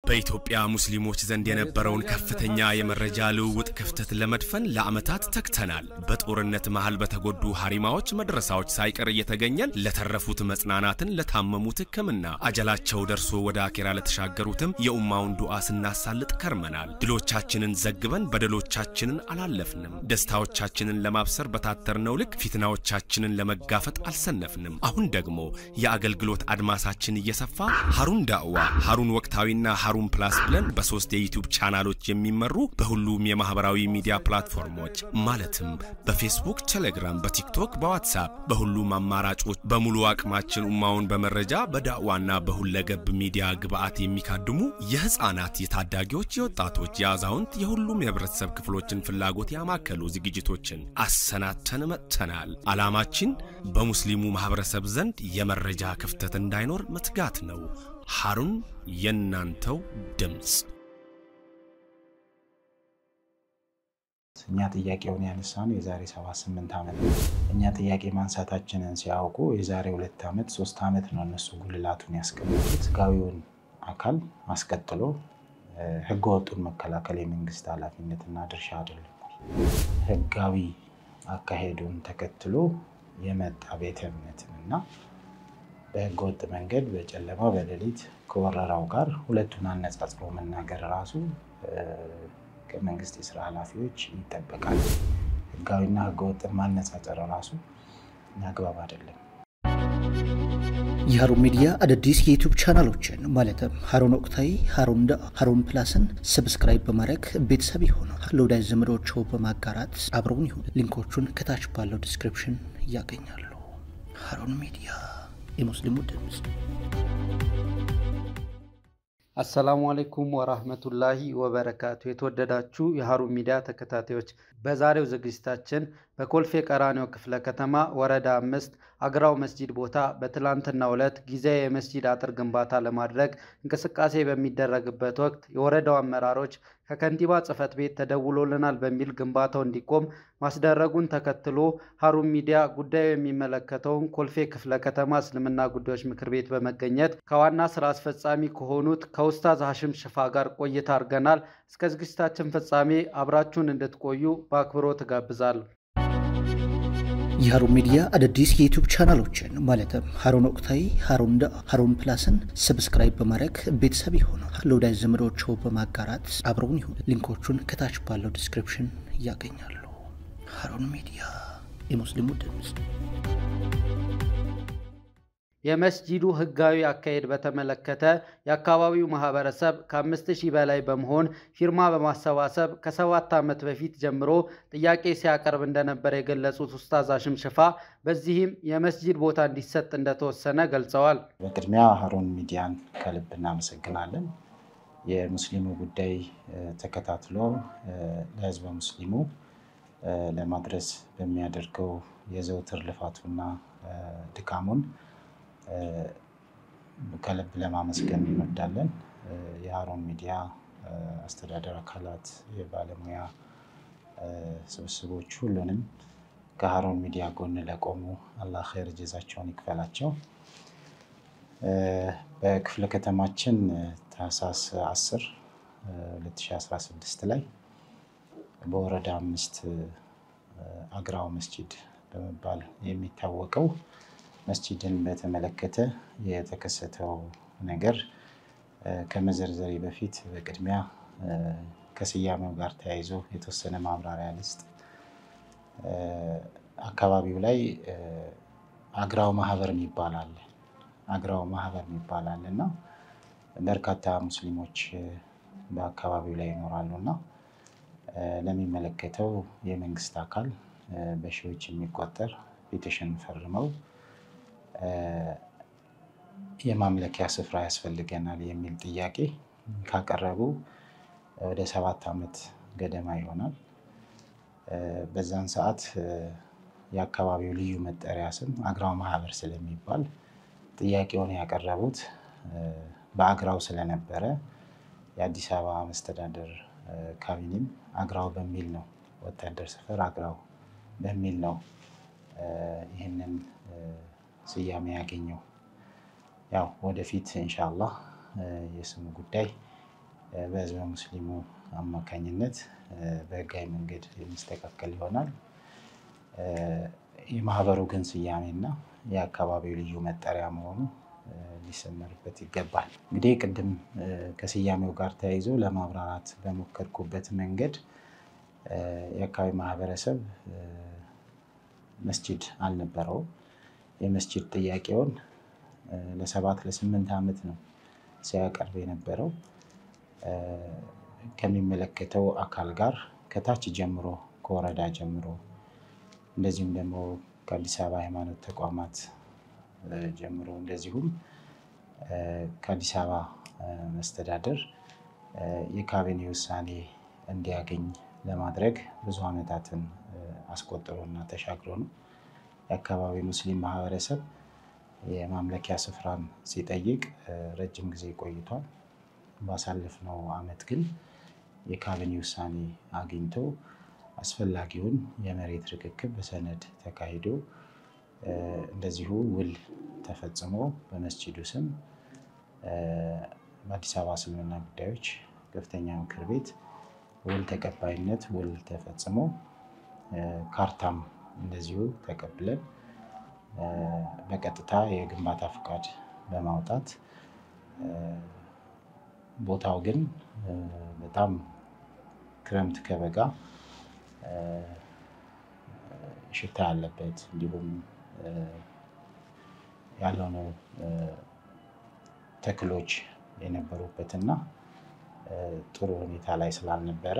በኢትዮጵያ ሙስሊሞች ዘንድ የነበረውን ከፍተኛ የመረጃ ልውውጥ ክፍተት ለመድፈን ለዓመታት ተግተናል። በጦርነት መሃል በተጎዱ ሀሪማዎች መድረሳዎች ሳይቀር እየተገኘን ለተረፉት መጽናናትን፣ ለታመሙት ሕክምና አጀላቸው ደርሶ ወደ አኬራ ለተሻገሩትም የኡማውን ዱዓ ስናሳልጥ ከርመናል። ድሎቻችንን ዘግበን በደሎቻችንን አላለፍንም። ደስታዎቻችንን ለማብሰር በታተርነው ልክ ፊትናዎቻችንን ለመጋፈጥ አልሰነፍንም። አሁን ደግሞ የአገልግሎት አድማሳችን እየሰፋ ሀሩን ዳዕዋ፣ ሀሩን ወቅታዊና ሀሩን ፕላስ ብለን በሶስት የዩቲዩብ ቻናሎች የሚመሩ በሁሉም የማህበራዊ ሚዲያ ፕላትፎርሞች ማለትም በፌስቡክ፣ ቴሌግራም፣ በቲክቶክ፣ በዋትሳፕ በሁሉም አማራጮች በሙሉ አቅማችን ኡማውን በመረጃ በዳዕዋና በሁለገብ ሚዲያ ግብዓት የሚካድሙ የህፃናት፣ የታዳጊዎች፣ የወጣቶች፣ የአዛውንት የሁሉም የህብረተሰብ ክፍሎችን ፍላጎት ያማከሉ ዝግጅቶችን አሰናተን መጥተናል። ዓላማችን በሙስሊሙ ማህበረሰብ ዘንድ የመረጃ ክፍተት እንዳይኖር መትጋት ነው። ሀሩን የእናንተው ድምፅ። እኛ ጥያቄውን ያነሳነው የዛሬ ሰባት ስምንት ዓመት ነው። እኛ ጥያቄ ማንሳታችንን ሲያውቁ የዛሬ ሁለት ዓመት ሶስት ዓመት ነው እነሱ ጉልላቱን ያስቀመጡት። ህጋዊውን አካል አስቀጥሎ ህገ ወጡን መከላከል የመንግስት ኃላፊነትና ድርሻ አይደለም። ህጋዊ አካሄዱን ተከትሎ የመጣ ቤተ እምነትን እና በህገ ወጥ መንገድ በጨለማ በሌሊት ከወረራው ጋር ሁለቱን አነጻጽሮ መናገር ራሱ ከመንግስት የስራ ኃላፊዎች ይጠበቃል። ህጋዊና ህገወጥን ማነጻጸር ራሱ አግባብ አይደለም። የሀሩን ሚዲያ አዳዲስ የዩቱብ ቻናሎችን ማለትም ሀሩን ወቅታዊ፣ ሀሩን ዳ፣ ሀሩን ፕላስን ሰብስክራይብ በማድረግ ቤተሰብ የሆነ ለወዳጅ ዘመዶች በማጋራት አብረውን ይሁን። ሊንኮቹን ከታች ባለው ዲስክሪፕሽን ያገኛሉ። ሀሩን ሚዲያ የሙስሊሙ ድምፅ። አሰላሙ አለይኩም ወራህመቱላሂ ወበረካቱ። የተወደዳችሁ የሀሩን ሚዲያ ተከታታዮች በዛሬው ዝግጅታችን በኮልፌ ቀራኒዮ ክፍለ ከተማ ወረዳ አምስት አግራው መስጂድ ቦታ በትላንትናው ዕለት ጊዜያዊ የመስጂድ አጥር ግንባታ ለማድረግ እንቅስቃሴ በሚደረግበት ወቅት የወረዳው አመራሮች ከከንቲባ ጽሕፈት ቤት ተደውሎልናል በሚል ግንባታው እንዲቆም ማስደረጉን ተከትሎ ሀሩን ሚዲያ ጉዳዩ የሚመለከተውን ኮልፌ ክፍለ ከተማ እስልምና ጉዳዮች ምክር ቤት በመገኘት ከዋና ስራ አስፈጻሚ ከሆኑት ከኡስታዝ ሀሽም ሽፋ ጋር ቆይታ አድርገናል። እስከ ዝግጅታችን ፍጻሜ አብራችሁን እንድትቆዩ በአክብሮት እጋብዛለሁ። የሀሩን ሚዲያ አዳዲስ የዩቱብ ቻናሎችን ማለትም ሀሩን ወቅታዊ፣ ሀሩን ዳ፣ ሀሩን ፕላስን ሰብስክራይብ በማድረግ ቤተሰብ የሆነ ለወዳጅ ዘመዶች በማጋራት አብረውን ይሁን። ሊንኮቹን ከታች ባለው ዲስክሪፕሽን ያገኛሉ። ሀሩን ሚዲያ የሙስሊሙ ድምፅ። የመስጂዱ ህጋዊ አካሄድ በተመለከተ የአካባቢው ማህበረሰብ ከአምስት ሺህ በላይ በመሆን ፊርማ በማሰባሰብ ከሰባት ዓመት በፊት ጀምሮ ጥያቄ ሲያቀርብ እንደነበር የገለጹት ኡስታዝ ሀሽም ሽፋ በዚህም የመስጂድ ቦታ እንዲሰጥ እንደተወሰነ ገልጸዋል። በቅድሚያ ሀሩን ሚዲያን ከልብ እናመሰግናለን። የሙስሊሙ ጉዳይ ተከታትሎ ለህዝበ ሙስሊሙ ለማድረስ በሚያደርገው የዘውትር ልፋቱና ድካሙን ከልብ ለማመስገን እንወዳለን። የሀሩን ሚዲያ አስተዳደር አካላት፣ የባለሙያ ስብስቦች ሁሉንም ከሀሩን ሚዲያ ጎን ለቆሙ አላህ ኸይር ጀዛቸውን ይክፈላቸው። በክፍለ ከተማችን ታህሳስ 10 2016 ላይ በወረዳ አምስት አግራው መስጂድ በመባል የሚታወቀው መስጂድን በተመለከተ የተከሰተው ነገር ከመዘርዘሬ በፊት በቅድሚያ ከስያሜው ጋር ተያይዞ የተወሰነ ማብራሪያ ልስጥ። አካባቢው ላይ አግራው ማህበር የሚባል አለ። አግራው ማህበር የሚባል አለ እና በርካታ ሙስሊሞች በአካባቢው ላይ ይኖራሉ እና ለሚመለከተው የመንግስት አካል በሺዎች የሚቆጠር ፔቲሽን ፈርመው የማምለኪያ ስፍራ ያስፈልገናል የሚል ጥያቄ ካቀረቡ ወደ ሰባት ዓመት ገደማ ይሆናል። በዛን ሰዓት የአካባቢው ልዩ መጠሪያ ስም አግራው ማህበር ስለሚባል ጥያቄውን ያቀረቡት በአግራው ስለነበረ የአዲስ አበባ መስተዳደር ካቢኔም አግራው በሚል ነው፣ ወታደር ሰፈር አግራው በሚል ነው ይህንን ስያሜ ያገኘው። ያው ወደፊት ኢንሻአላህ የስሙ ጉዳይ በህዝበ ሙስሊሙ አማካኝነት በህጋዊ መንገድ የሚስተካከል ይሆናል። የማህበሩ ግን ስያሜና የአካባቢው ልዩ መጠሪያ መሆኑ ሊሰመርበት ይገባል። እንግዲህ ቅድም ከስያሜው ጋር ተያይዞ ለማብራራት በሞከርኩበት መንገድ የአካባቢ ማህበረሰብ መስጂድ አልነበረውም። የመስጂድ ጥያቄውን ለሰባት ለስምንት ዓመት ነው ሲያቀርብ የነበረው ከሚመለከተው አካል ጋር ከታች ጀምሮ ከወረዳ ጀምሮ እንደዚሁም ደግሞ ከአዲስ አበባ ሃይማኖት ተቋማት ጀምሮ እንደዚሁም ከአዲስ አበባ መስተዳደር የካቢኔ ውሳኔ እንዲያገኝ ለማድረግ ብዙ ዓመታትን አስቆጥሮና ተሻግሮ ነው። የአካባቢ ሙስሊም ማህበረሰብ የማምለኪያ ስፍራን ሲጠይቅ ረጅም ጊዜ ቆይቷል። ባሳለፍነው ዓመት ግን የካቢኔ ውሳኔ አግኝቶ አስፈላጊውን የመሬት ርክክብ በሰነድ ተካሂዶ እንደዚሁ ውል ተፈጽሞ በመስጂዱ ስም በአዲስ አበባ እስልምና ጉዳዮች ከፍተኛ ምክር ቤት ውል ተቀባይነት ውል ተፈጽሞ ካርታም እንደዚሁ ተቀብለን በቀጥታ የግንባታ ፈቃድ በማውጣት ቦታው ግን በጣም ክረምት ከበጋ ሽታ ያለበት እንዲሁም ያልሆኑ ተክሎች የነበሩበትና ጥሩ ሁኔታ ላይ ስላልነበረ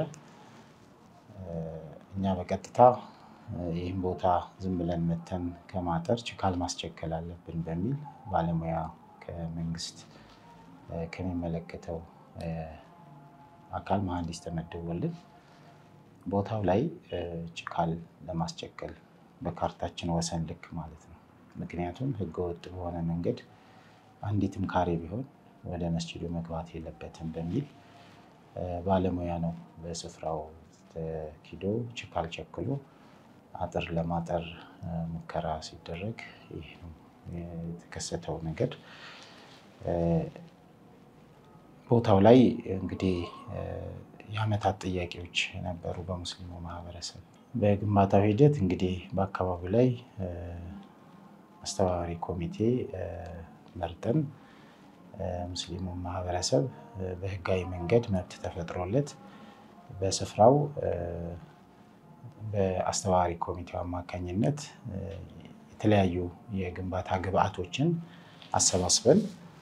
እኛ በቀጥታ ይህን ቦታ ዝም ብለን መተን ከማጠር ችካል ማስቸከል አለብን በሚል ባለሙያ ከመንግስት ከሚመለከተው አካል መሐንዲስ ተመድቦልን ቦታው ላይ ችካል ለማስቸከል በካርታችን ወሰን ልክ ማለት ነው። ምክንያቱም ህገወጥ በሆነ መንገድ አንዲትም ካሬ ቢሆን ወደ መስጂዱ መግባት የለበትም በሚል ባለሙያ ነው በስፍራው ተኪዶ ችካል ቸክሎ አጥር ለማጠር ሙከራ ሲደረግ ይህ የተከሰተው ነገር። ቦታው ላይ እንግዲህ የዓመታት ጥያቄዎች ነበሩ በሙስሊሙ ማህበረሰብ። በግንባታው ሂደት እንግዲህ በአካባቢው ላይ አስተባባሪ ኮሚቴ መርጠን ሙስሊሙ ማህበረሰብ በህጋዊ መንገድ መብት ተፈጥሮለት በስፍራው በአስተባባሪ ኮሚቴው አማካኝነት የተለያዩ የግንባታ ግብአቶችን አሰባስበን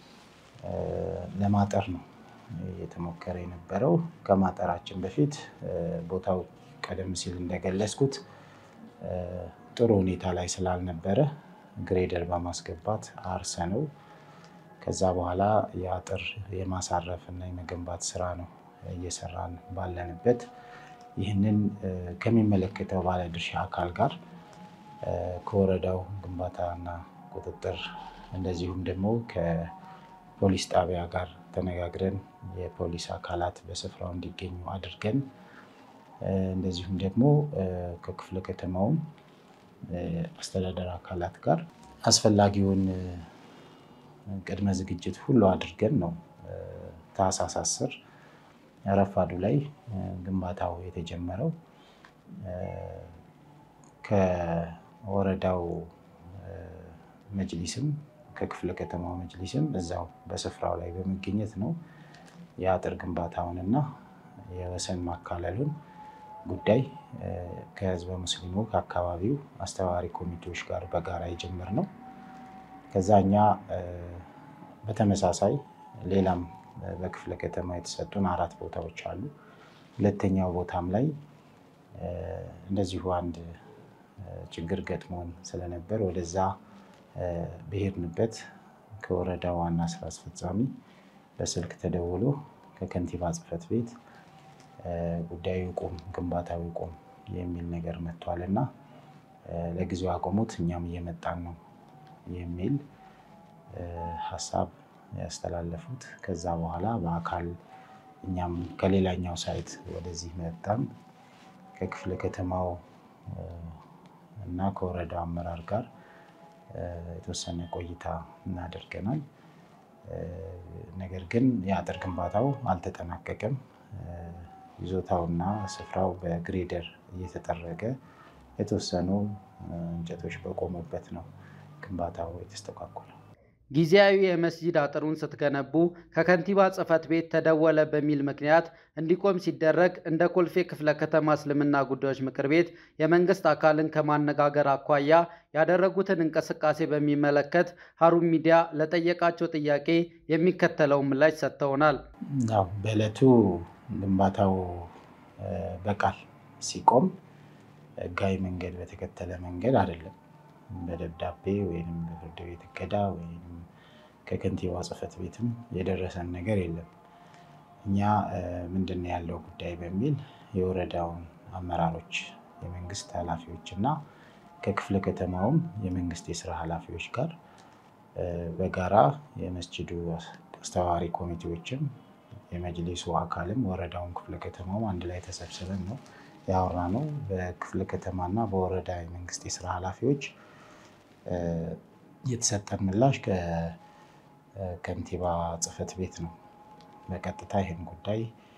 ለማጠር ነው የተሞከረ የነበረው። ከማጠራችን በፊት ቦታው ቀደም ሲል እንደገለጽኩት ጥሩ ሁኔታ ላይ ስላልነበረ ግሬደር በማስገባት አርሰነው ከዛ በኋላ የአጥር የማሳረፍ እና የመገንባት ስራ ነው እየሰራን ባለንበት ይህንን ከሚመለከተው ባለድርሻ አካል ጋር ከወረዳው ግንባታና ቁጥጥር እንደዚሁም ደግሞ ከፖሊስ ጣቢያ ጋር ተነጋግረን የፖሊስ አካላት በስፍራው እንዲገኙ አድርገን እንደዚሁም ደግሞ ከክፍለ ከተማውም አስተዳደር አካላት ጋር አስፈላጊውን ቅድመ ዝግጅት ሁሉ አድርገን ነው ታህሳስ አስር ረፋዱ ላይ ግንባታው የተጀመረው። ከወረዳው መጅሊስም ከክፍለ ከተማው መጅሊስም እዛው በስፍራው ላይ በመገኘት ነው የአጥር ግንባታውንና የወሰን ማካለሉን ጉዳይ ከህዝበ ሙስሊሙ ከአካባቢው አስተባባሪ ኮሚቴዎች ጋር በጋራ የጀመርነው። ከዛ እኛ በተመሳሳይ ሌላም በክፍለ ከተማ የተሰጡን አራት ቦታዎች አሉ። ሁለተኛው ቦታም ላይ እንደዚሁ አንድ ችግር ገጥሞን ስለነበር ወደዛ በሄድንበት ከወረዳ ዋና ስራ አስፈጻሚ በስልክ ተደውሎ ከከንቲባ ጽሕፈት ቤት ጉዳዩ ይቁም፣ ግንባታው ይቁም የሚል ነገር መጥቷል እና ለጊዜው አቆሙት፣ እኛም እየመጣን ነው የሚል ሀሳብ ያስተላለፉት። ከዛ በኋላ በአካል እኛም ከሌላኛው ሳይት ወደዚህ መጣን። ከክፍለ ከተማው እና ከወረዳው አመራር ጋር የተወሰነ ቆይታ እናደርገናል። ነገር ግን የአጥር ግንባታው አልተጠናቀቀም። ይዞታውና ስፍራው በግሬደር እየተጠረገ የተወሰኑ እንጨቶች በቆሙበት ነው ግንባታው የተስተጓጎለው። ጊዜያዊ የመስጂድ አጥሩን ስትገነቡ ከከንቲባ ጽሕፈት ቤት ተደወለ በሚል ምክንያት እንዲቆም ሲደረግ እንደ ኮልፌ ክፍለ ከተማ እስልምና ጉዳዮች ምክር ቤት የመንግስት አካልን ከማነጋገር አኳያ ያደረጉትን እንቅስቃሴ በሚመለከት ሀሩን ሚዲያ ለጠየቃቸው ጥያቄ የሚከተለውን ምላሽ ሰጥተውናል። ያው በዕለቱ ግንባታው በቃል ሲቆም ህጋዊ መንገድ በተከተለ መንገድ አይደለም። በደብዳቤ ወይም በፍርድ ቤት እገዳ ወይም ከከንቲባ ጽሕፈት ቤትም የደረሰን ነገር የለም። እኛ ምንድን ነው ያለው ጉዳይ በሚል የወረዳውን አመራሮች፣ የመንግስት ኃላፊዎች እና ከክፍለ ከተማውም የመንግስት የስራ ኃላፊዎች ጋር በጋራ የመስጅዱ አስተባባሪ ኮሚቴዎችም የመጅሊሱ አካልም ወረዳውን ክፍለ ከተማውም አንድ ላይ ተሰብስበን ነው ያወራ ነው። በክፍለ ከተማና በወረዳ የመንግስት የስራ ኃላፊዎች የተሰጠን ምላሽ ከከንቲባ ጽሕፈት ቤት ነው። በቀጥታ ይህን ጉዳይ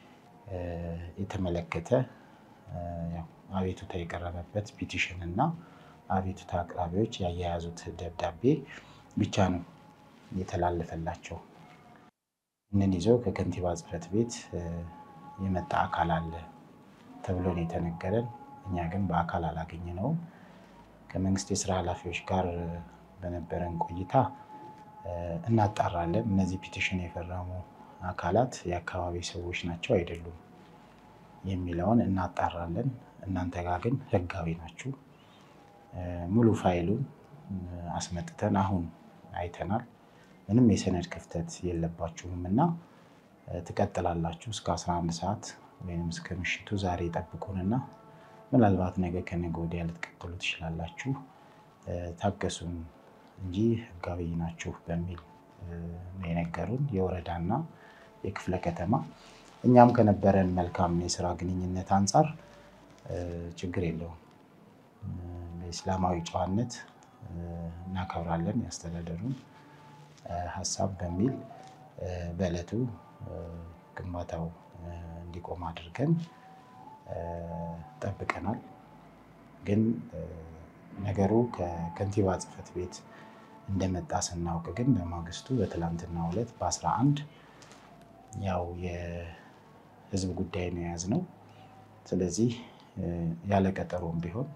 የተመለከተ አቤቱታ የቀረበበት ፒቲሽን እና አቤቱታ አቅራቢዎች ያያያዙት ደብዳቤ ብቻ ነው የተላለፈላቸው። ይህንን ይዘው ከከንቲባ ጽሕፈት ቤት የመጣ አካል አለ ተብሎ ነው የተነገረን። እኛ ግን በአካል አላገኘነውም። ከመንግስት የስራ ኃላፊዎች ጋር በነበረን ቆይታ እናጣራለን፣ እነዚህ ፒቲሽን የፈረሙ አካላት የአካባቢ ሰዎች ናቸው አይደሉም የሚለውን እናጣራለን። እናንተ ጋር ግን ህጋዊ ናችሁ፣ ሙሉ ፋይሉን አስመጥተን አሁን አይተናል፣ ምንም የሰነድ ክፍተት የለባችሁም እና ትቀጥላላችሁ እስከ 11 ሰዓት ወይም እስከ ምሽቱ ዛሬ ጠብቁንና ምናልባት ነገ ከነገ ወዲያ ልትቀጥሉ ትችላላችሁ፣ ታገሱን እንጂ ህጋዊ ናችሁ በሚል ነው የነገሩን የወረዳና የክፍለ ከተማ። እኛም ከነበረን መልካም የስራ ግንኙነት አንጻር ችግር የለውም፣ በእስላማዊ ጨዋነት እናከብራለን ያስተዳደሩን ሀሳብ በሚል በዕለቱ ግንባታው እንዲቆም አድርገን ጠብቀናል። ግን ነገሩ ከከንቲባ ጽሕፈት ቤት እንደመጣ ስናውቅ ግን በማግስቱ በትላንትናው ዕለት በአስራ አንድ ያው የህዝብ ጉዳይ ነው የያዝነው። ስለዚህ ያለ ቀጠሮም ቢሆን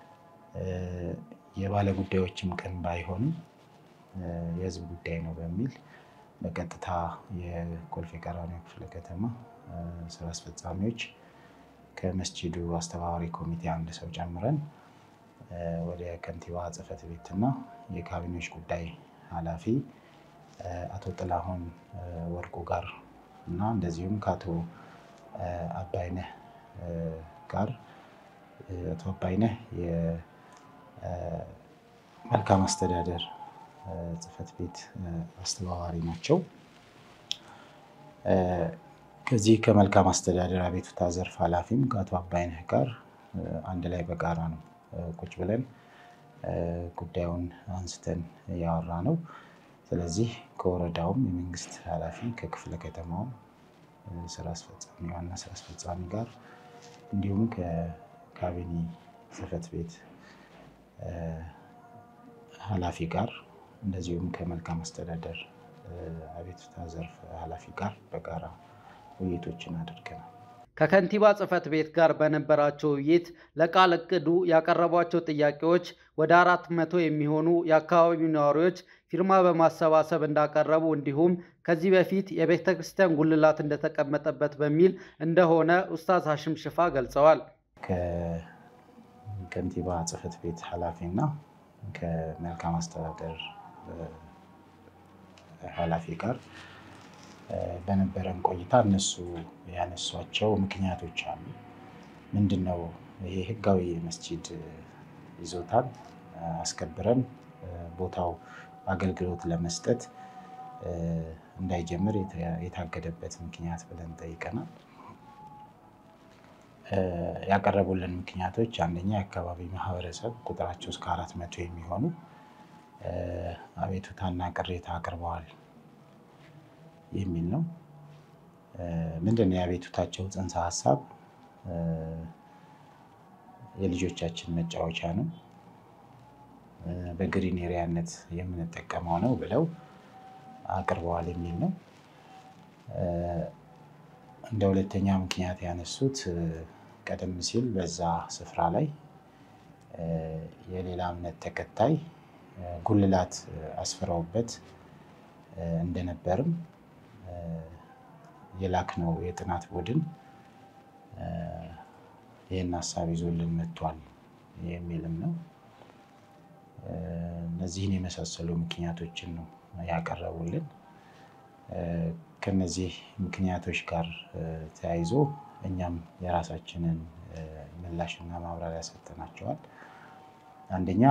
የባለ ጉዳዮችም ቀን ባይሆንም የህዝብ ጉዳይ ነው በሚል በቀጥታ የኮልፌ ቀራኒዮ ክፍለ ከተማ ስራ አስፈጻሚዎች ከመስጂዱ አስተባባሪ ኮሚቴ አንድ ሰው ጨምረን ወደ ከንቲባ ጽሕፈት ቤትና የካቢኔዎች ጉዳይ ኃላፊ አቶ ጥላሁን ወርቁ ጋር እና እንደዚሁም ከአቶ አባይነህ ጋር አቶ አባይነህ የመልካም አስተዳደር ጽሕፈት ቤት አስተባባሪ ናቸው። ከዚህ ከመልካም አስተዳደር አቤቱታ ዘርፍ ኃላፊም ከአቶ አባይነህ ጋር አንድ ላይ በጋራ ነው ቁጭ ብለን ጉዳዩን አንስተን ያወራ ነው። ስለዚህ ከወረዳውም የመንግስት ኃላፊ ከክፍለ ከተማውም ስራ አስፈጻሚ ዋና ስራ አስፈጻሚ ጋር እንዲሁም ከካቢኔ ጽሕፈት ቤት ኃላፊ ጋር እንደዚሁም ከመልካም አስተዳደር አቤቱታ ዘርፍ ኃላፊ ጋር በጋራ ውይይቶችን አድርገናል። ከከንቲባ ጽሕፈት ቤት ጋር በነበራቸው ውይይት ለቃል እቅዱ ያቀረቧቸው ጥያቄዎች ወደ አራት መቶ የሚሆኑ የአካባቢው ነዋሪዎች ፊርማ በማሰባሰብ እንዳቀረቡ እንዲሁም ከዚህ በፊት የቤተ ክርስቲያን ጉልላት እንደተቀመጠበት በሚል እንደሆነ ኡስታዝ ሀሽም ሽፋ ገልጸዋል። ከከንቲባ ጽሕፈት ቤት ኃላፊና ከመልካም አስተዳደር ኃላፊ ጋር በነበረን ቆይታ እነሱ ያነሷቸው ምክንያቶች አሉ። ምንድን ነው ይሄ ህጋዊ መስጂድ ይዞታን አስከብረን ቦታው አገልግሎት ለመስጠት እንዳይጀምር የታገደበት ምክንያት ብለን ጠይቀናል። ያቀረቡልን ምክንያቶች አንደኛ የአካባቢ ማህበረሰብ ቁጥራቸው እስከ አራት መቶ የሚሆኑ አቤቱታና ቅሬታ አቅርበዋል የሚል ነው። ምንድን ነው የአቤቱታቸው ጽንሰ ሀሳብ? የልጆቻችን መጫወቻ ነው፣ በግሪን ኤሪያነት የምንጠቀመው ነው ብለው አቅርበዋል የሚል ነው። እንደ ሁለተኛ ምክንያት ያነሱት ቀደም ሲል በዛ ስፍራ ላይ የሌላ እምነት ተከታይ ጉልላት አስፍረውበት እንደነበርም የላክነው የጥናት ቡድን ይህን ሀሳብ ይዞልን መጥቷል የሚልም ነው። እነዚህን የመሳሰሉ ምክንያቶችን ነው ያቀረቡልን። ከነዚህ ምክንያቶች ጋር ተያይዞ እኛም የራሳችንን ምላሽና ማብራሪያ ሰጥተናቸዋል። አንደኛ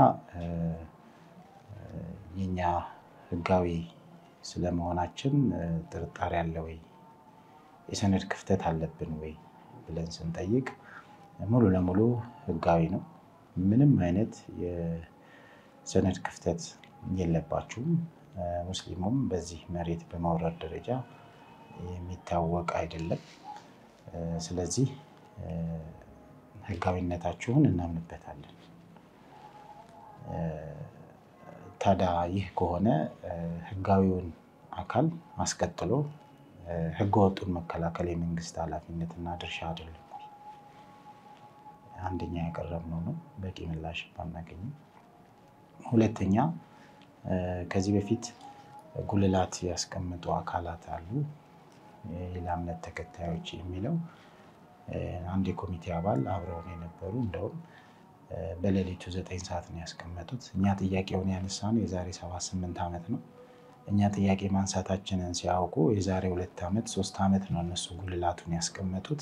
የኛ ሕጋዊ ስለመሆናችን ጥርጣሬ አለ ወይ፣ የሰነድ ክፍተት አለብን ወይ ብለን ስንጠይቅ ሙሉ ለሙሉ ሕጋዊ ነው፣ ምንም አይነት የሰነድ ክፍተት የለባችሁም፣ ሙስሊሙም በዚህ መሬት በማውረድ ደረጃ የሚታወቅ አይደለም። ስለዚህ ሕጋዊነታችሁን እናምንበታለን። ታዲያ ይህ ከሆነ ሕጋዊውን አካል አስቀጥሎ ሕገወጡን መከላከል የመንግስት ኃላፊነትና ድርሻ አይደለም ወይ? አንደኛ ያቀረብነው ነው። በቂ ምላሽ ባናገኝም፣ ሁለተኛ ከዚህ በፊት ጉልላት ያስቀምጡ አካላት አሉ የሌላ እምነት ተከታዮች የሚለው አንድ የኮሚቴ አባል አብረውን የነበሩ እንደውም በሌሊቱ ዘጠኝ ሰዓት ነው ያስቀመጡት። እኛ ጥያቄውን ያነሳነው የዛሬ ሰባት ስምንት ዓመት ነው። እኛ ጥያቄ ማንሳታችንን ሲያውቁ የዛሬ ሁለት ዓመት ሶስት ዓመት ነው እነሱ ጉልላቱን ያስቀመጡት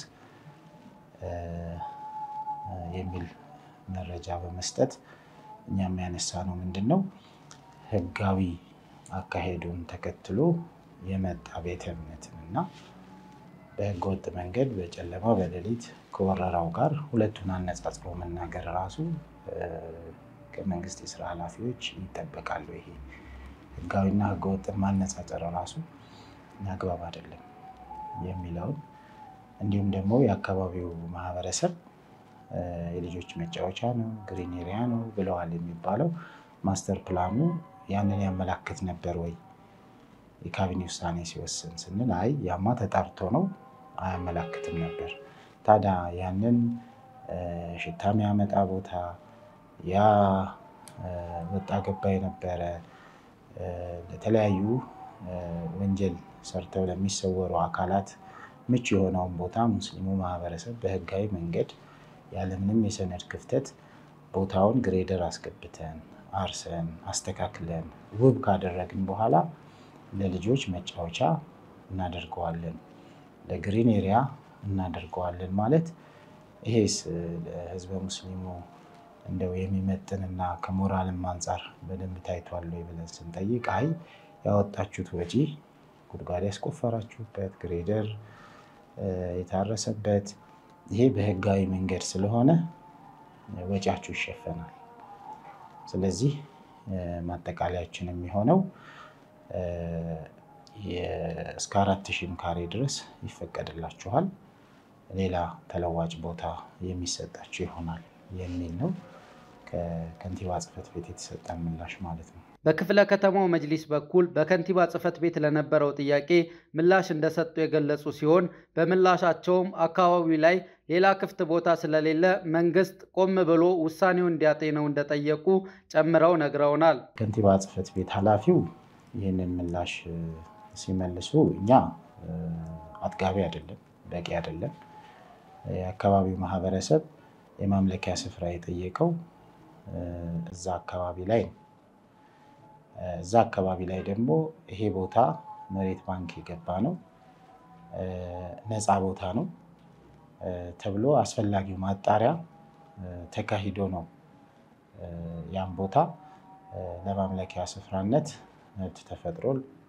የሚል መረጃ በመስጠት እኛም ያነሳነው ምንድን ነው ህጋዊ አካሄዱን ተከትሎ የመጣ ቤተ እምነትን እና በህገወጥ መንገድ በጨለማ በሌሊት ከወረራው ጋር ሁለቱን አነጻጽሮ መናገር ራሱ ከመንግስት የስራ ኃላፊዎች ይጠበቃሉ። ይሄ ህጋዊና ህገወጥን ማነጻጸር ራሱ አግባብ አይደለም የሚለውን እንዲሁም ደግሞ የአካባቢው ማህበረሰብ የልጆች መጫወቻ ነው፣ ግሪን ኤሪያ ነው ብለዋል የሚባለው ማስተር ፕላኑ ያንን ያመላክት ነበር ወይ? የካቢኔ ውሳኔ ሲወስን ስንል አይ ያማ ተጣርቶ ነው አያመላክትም ነበር። ታዲያ ያንን ሽታ የሚያመጣ ቦታ ያ ወጣ ገባ የነበረ ለተለያዩ ወንጀል ሰርተው ለሚሰወሩ አካላት ምቹ የሆነውን ቦታ ሙስሊሙ ማህበረሰብ በህጋዊ መንገድ ያለምንም የሰነድ ክፍተት ቦታውን ግሬደር አስገብተን አርሰን አስተካክለን ውብ ካደረግን በኋላ ለልጆች መጫወቻ እናደርገዋለን፣ ለግሪን ኤሪያ እናደርገዋለን ማለት ይሄስ ለህዝበ ሙስሊሙ እንደው የሚመጥንና ከሞራልም አንጻር በደንብ ታይቷል ወይ ብለን ስንጠይቅ አይ ያወጣችሁት ወጪ ጉድጓድ ያስቆፈራችሁበት ግሬደር የታረሰበት ይሄ በህጋዊ መንገድ ስለሆነ ወጪያችሁ ይሸፈናል። ስለዚህ ማጠቃለያችን የሚሆነው እስከ አራት ሺህም ካሬ ድረስ ይፈቀድላችኋል፣ ሌላ ተለዋጭ ቦታ የሚሰጣችሁ ይሆናል የሚል ነው። ከከንቲባ ጽሕፈት ቤት የተሰጠን ምላሽ ማለት ነው። በክፍለ ከተማው መጅሊስ በኩል በከንቲባ ጽሕፈት ቤት ለነበረው ጥያቄ ምላሽ እንደሰጡ የገለጹ ሲሆን በምላሻቸውም አካባቢው ላይ ሌላ ክፍት ቦታ ስለሌለ መንግስት ቆም ብሎ ውሳኔውን እንዲያጤነው እንደጠየቁ ጨምረው ነግረውናል። ከንቲባ ጽሕፈት ቤት ኃላፊው ይህንን ምላሽ ሲመልሱ እኛ አጥጋቢ አይደለም፣ በቂ አይደለም። የአካባቢው ማህበረሰብ የማምለኪያ ስፍራ የጠየቀው እዛ አካባቢ ላይ ነው። እዛ አካባቢ ላይ ደግሞ ይሄ ቦታ መሬት ባንክ የገባ ነው፣ ነፃ ቦታ ነው ተብሎ አስፈላጊው ማጣሪያ ተካሂዶ ነው ያን ቦታ ለማምለኪያ ስፍራነት መብት ተፈጥሮ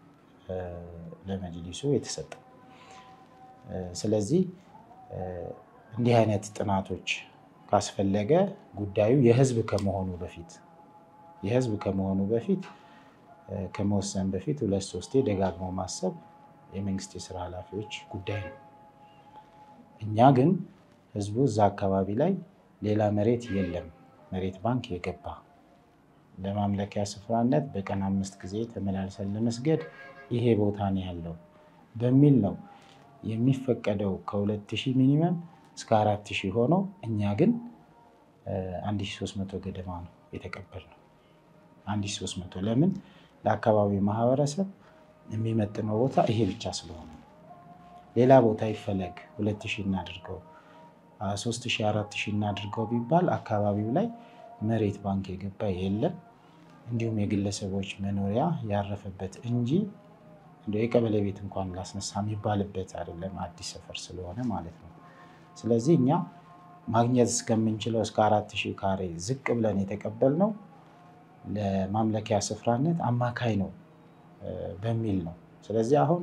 ለመጅሊሱ የተሰጠው። ስለዚህ እንዲህ አይነት ጥናቶች ካስፈለገ ጉዳዩ የህዝብ ከመሆኑ በፊት የህዝብ ከመሆኑ በፊት ከመወሰን በፊት ሁለት ሶስቴ ደጋግሞ ማሰብ የመንግስት የስራ ኃላፊዎች ጉዳይ ነው። እኛ ግን ህዝቡ እዛ አካባቢ ላይ ሌላ መሬት የለም መሬት ባንክ የገባ ለማምለኪያ ስፍራነት በቀን አምስት ጊዜ ተመላልሰን ለመስገድ ይሄ ቦታ ነው ያለው በሚል ነው የሚፈቀደው ከሁለት ሺህ ሚኒመም እስከ አራት ሺህ ሆኖ እኛ ግን አንድ ሺህ ሦስት መቶ ገደማ ነው የተቀበልነው። አንድ ሺህ ሦስት መቶ ለምን ለአካባቢው ማህበረሰብ የሚመጥነው ቦታ ይሄ ብቻ ስለሆነ ሌላ ቦታ ይፈለግ ሁለት ሺህ እናድርገው ሶስት ሺህ አራት ሺህ እናድርገው ቢባል አካባቢው ላይ መሬት ባንክ የገባ የለም። እንዲሁም የግለሰቦች መኖሪያ ያረፈበት እንጂ እንደው የቀበሌ ቤት እንኳን ላስነሳ የሚባልበት አይደለም፣ አዲስ ሰፈር ስለሆነ ማለት ነው። ስለዚህ እኛ ማግኘት እስከምንችለው እስከ አራት ሺህ ካሬ ዝቅ ብለን የተቀበልነው ለማምለኪያ ስፍራነት አማካይ ነው በሚል ነው። ስለዚህ አሁን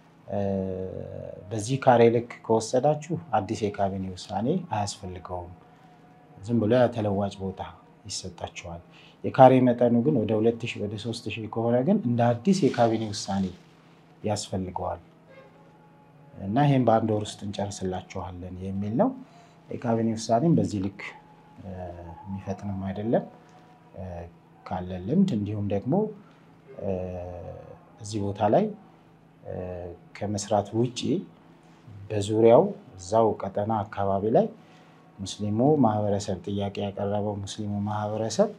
በዚህ ካሬ ልክ ከወሰዳችሁ አዲስ የካቢኔ ውሳኔ አያስፈልገውም። ዝም ብሎ ተለዋጭ ቦታ ይሰጣቸዋል። የካሬ መጠኑ ግን ወደ ሁለት ሺህ ወደ ሶስት ሺህ ከሆነ ግን እንደ አዲስ የካቢኔ ውሳኔ ያስፈልገዋል እና ይህም በአንድ ወር ውስጥ እንጨርስላችኋለን የሚል ነው። የካቢኔ ውሳኔም በዚህ ልክ የሚፈጥንም አይደለም ካለ ልምድ እንዲሁም ደግሞ እዚህ ቦታ ላይ ከመስራት ውጭ በዙሪያው እዛው ቀጠና አካባቢ ላይ ሙስሊሙ ማህበረሰብ ጥያቄ ያቀረበው ሙስሊሙ ማህበረሰብ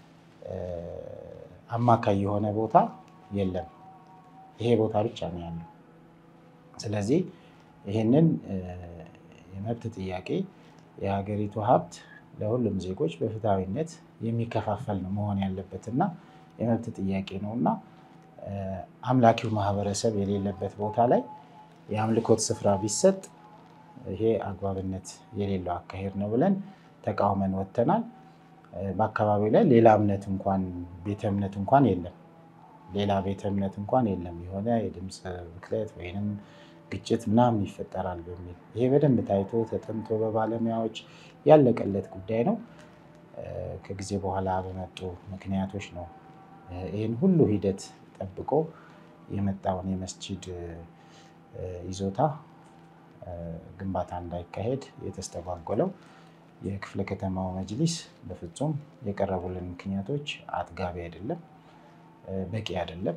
አማካይ የሆነ ቦታ የለም። ይሄ ቦታ ብቻ ነው ያለው። ስለዚህ ይህንን የመብት ጥያቄ የሀገሪቱ ሀብት ለሁሉም ዜጎች በፍትሐዊነት የሚከፋፈል ነው መሆን ያለበት እና የመብት ጥያቄ ነው እና አምላኪው ማህበረሰብ የሌለበት ቦታ ላይ የአምልኮት ስፍራ ቢሰጥ ይሄ አግባብነት የሌለው አካሄድ ነው ብለን ተቃውመን ወጥተናል። በአካባቢው ላይ ሌላ እምነት እንኳን ቤተ እምነት እንኳን የለም። ሌላ ቤተ እምነት እንኳን የለም። የሆነ የድምፅ ብክለት ወይንም ግጭት ምናምን ይፈጠራል በሚል ይሄ በደንብ ታይቶ ተጠንቶ በባለሙያዎች ያለቀለት ጉዳይ ነው። ከጊዜ በኋላ በመጡ ምክንያቶች ነው ይህን ሁሉ ሂደት ጠብቆ የመጣውን የመስጂድ ይዞታ ግንባታ እንዳይካሄድ የተስተጓጎለው። የክፍለ ከተማው መጅሊስ በፍጹም የቀረቡልን ምክንያቶች አጥጋቢ አይደለም፣ በቂ አይደለም፣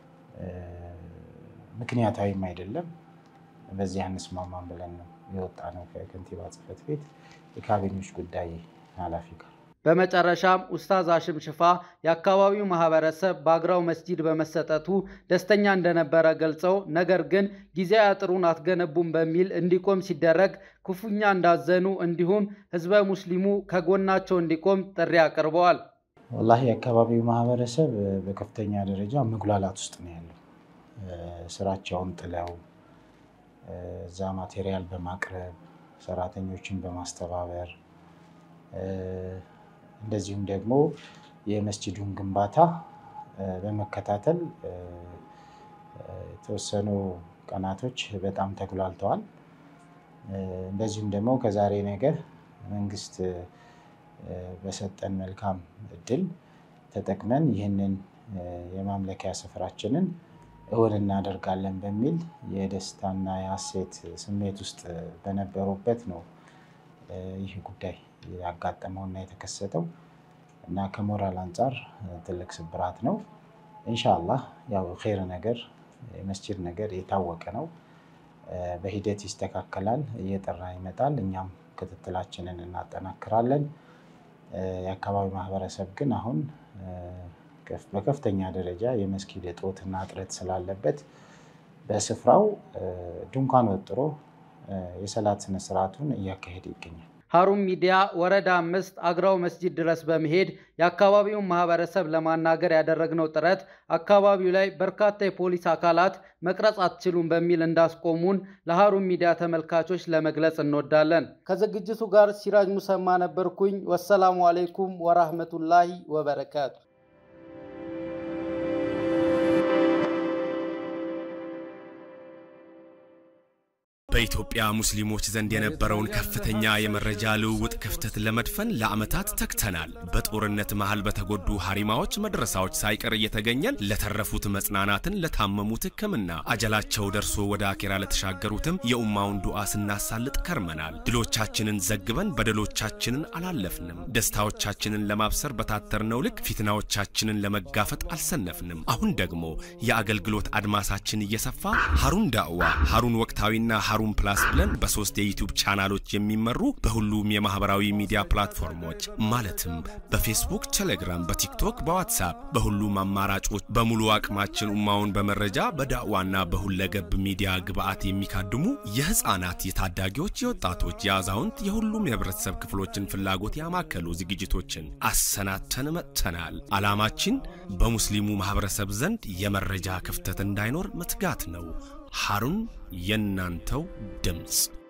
ምክንያታዊም አይደለም። በዚህ አንስማማም ብለን ነው የወጣ ነው ከከንቲባ ጽሕፈት ቤት የካቢኔዎች ጉዳይ ኃላፊ ጋር። በመጨረሻም ኡስታዝ ሀሽም ሽፋ የአካባቢው ማህበረሰብ በአግራው መስጂድ በመሰጠቱ ደስተኛ እንደነበረ ገልጸው ነገር ግን ጊዜያዊ አጥሩን አትገነቡም በሚል እንዲቆም ሲደረግ ክፉኛ እንዳዘኑ እንዲሁም ህዝበ ሙስሊሙ ከጎናቸው እንዲቆም ጥሪ አቅርበዋል። ወላሂ የአካባቢው ማህበረሰብ በከፍተኛ ደረጃ መጉላላት ውስጥ ነው ያለው። ስራቸውን ጥለው እዛ ማቴሪያል በማቅረብ ሰራተኞችን በማስተባበር እንደዚሁም ደግሞ የመስጂዱን ግንባታ በመከታተል የተወሰኑ ቀናቶች በጣም ተጉላልተዋል። እንደዚሁም ደግሞ ከዛሬ ነገ መንግስት በሰጠን መልካም እድል ተጠቅመን ይህንን የማምለኪያ ስፍራችንን እውን እናደርጋለን በሚል የደስታና የሀሴት ስሜት ውስጥ በነበሩበት ነው ይህ ጉዳይ ያጋጠመውና የተከሰተው እና ከሞራል አንጻር ትልቅ ስብራት ነው። ኢንሻአላህ ያው ኸይር ነገር የመስጂድ ነገር የታወቀ ነው። በሂደት ይስተካከላል፣ እየጠራ ይመጣል። እኛም ክትትላችንን እናጠናክራለን። የአካባቢው ማህበረሰብ ግን አሁን በከፍተኛ ደረጃ የመስጊድ እጦትና እጥረት ስላለበት በስፍራው ድንኳን ወጥሮ የሰላት ስነስርዓቱን እያካሄደ ይገኛል። ሀሩን ሚዲያ ወረዳ አምስት አግራው መስጂድ ድረስ በመሄድ የአካባቢውን ማህበረሰብ ለማናገር ያደረግነው ጥረት አካባቢው ላይ በርካታ የፖሊስ አካላት መቅረጽ አትችሉም በሚል እንዳስቆሙን ለሀሩን ሚዲያ ተመልካቾች ለመግለጽ እንወዳለን። ከዝግጅቱ ጋር ሲራጅ ሙሰማ ነበርኩኝ። ወሰላሙ አሌይኩም ወራህመቱላሂ ወበረካቱ። በኢትዮጵያ ሙስሊሞች ዘንድ የነበረውን ከፍተኛ የመረጃ ልውውጥ ክፍተት ለመድፈን ለዓመታት ተግተናል። በጦርነት መሃል በተጎዱ ሀሪማዎች መድረሳዎች ሳይቀር እየተገኘን ለተረፉት መጽናናትን፣ ለታመሙት ሕክምና አጀላቸው ደርሶ ወደ አኬራ ለተሻገሩትም የኡማውን ዱዓ ስናሳልጥ ከርመናል። ድሎቻችንን ዘግበን በደሎቻችንን አላለፍንም። ደስታዎቻችንን ለማብሰር በታተርነው ልክ ፊትናዎቻችንን ለመጋፈጥ አልሰነፍንም። አሁን ደግሞ የአገልግሎት አድማሳችን እየሰፋ ሀሩን ዳዕዋ፣ ሀሩን ወቅታዊና ሀሩን ፕላስ ብለን በሶስት የዩቲዩብ ቻናሎች የሚመሩ በሁሉም የማህበራዊ ሚዲያ ፕላትፎርሞች ማለትም በፌስቡክ፣ ቴሌግራም፣ በቲክቶክ፣ በዋትሳፕ በሁሉም አማራጮች በሙሉ አቅማችን ኡማውን በመረጃ በዳዕዋና በሁለገብ ሚዲያ ግብዓት የሚካድሙ የህፃናት፣ የታዳጊዎች፣ የወጣቶች፣ የአዛውንት የሁሉም የህብረተሰብ ክፍሎችን ፍላጎት ያማከሉ ዝግጅቶችን አሰናድተን መጥተናል። ዓላማችን በሙስሊሙ ማህበረሰብ ዘንድ የመረጃ ክፍተት እንዳይኖር መትጋት ነው። ሀሩን የእናንተው ድምፅ